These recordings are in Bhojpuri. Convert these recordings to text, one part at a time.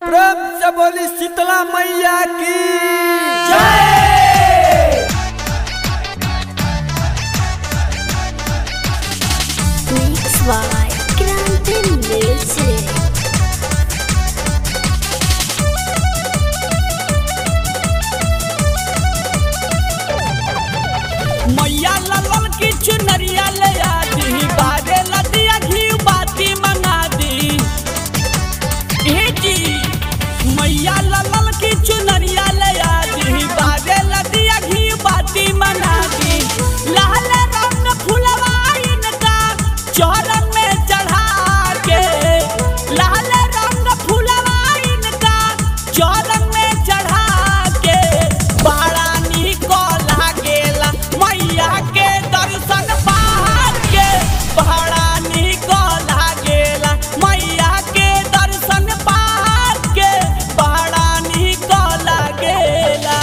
प्रेम से बोली शीतला मैया की Mix by Grande Music. मैया ललन की चुनरिया ले आती बारे लदिया घी बाती मंगा दी ए जी मैया ललन की चुनरिया ले आती बारे लदिया घी बाती मंगा दी लाल रंग फुलवा इनका चौरन में चढ़ा के लाल रंग फुलवा इनका चौरन में चढ़ा के बड़ा निक लागेला मैया के दर्शन पार के बड़ा निक लागेला मैया के दर्शन पार के बड़ा निक लागेला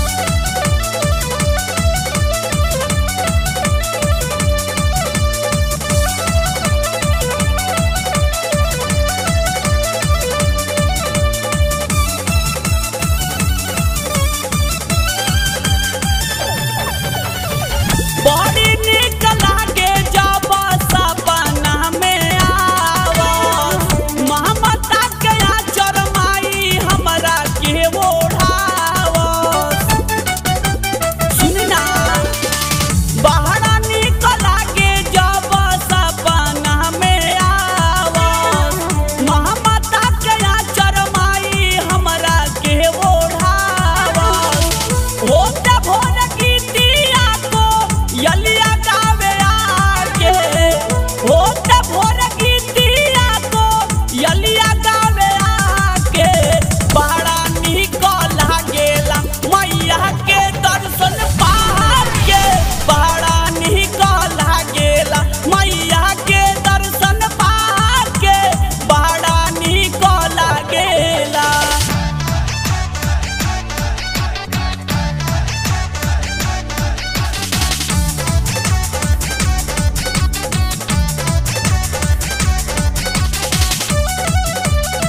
बड़ी निक लागे जब सपना में आवस ममता के आचर माई हमरा के ओढ़ावस सुनी ना बड़ा निक लागे जब सपना में आवस ममता के आचर माई हमरा के ओढ़ावस होते भोर गीतिया को यलिया गावे आके होते भोर गीतिया को यलिया गावे आके बड़ा निक लागेला मैया के दर्शन पार के बड़ा निक लागेला मैया के दर्शन पार के बड़ा निक लागेला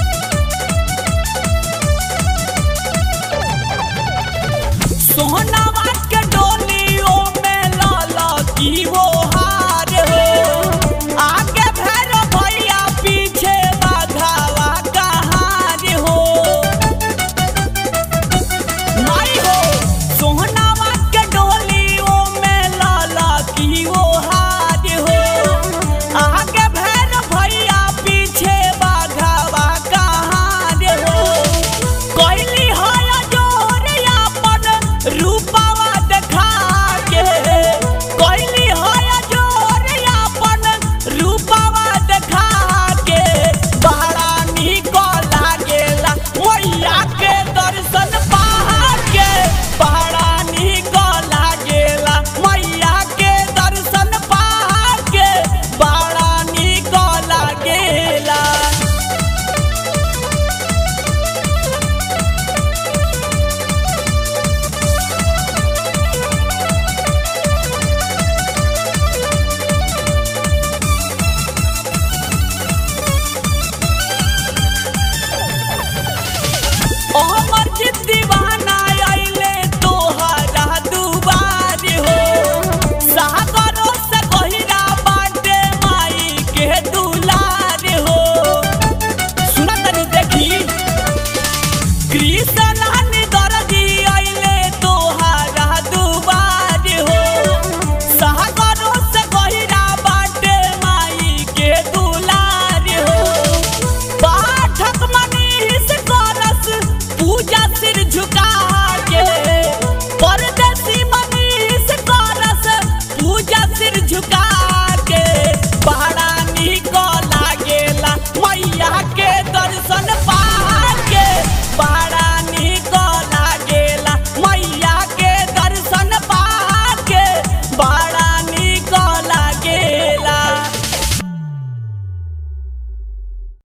सोहनावा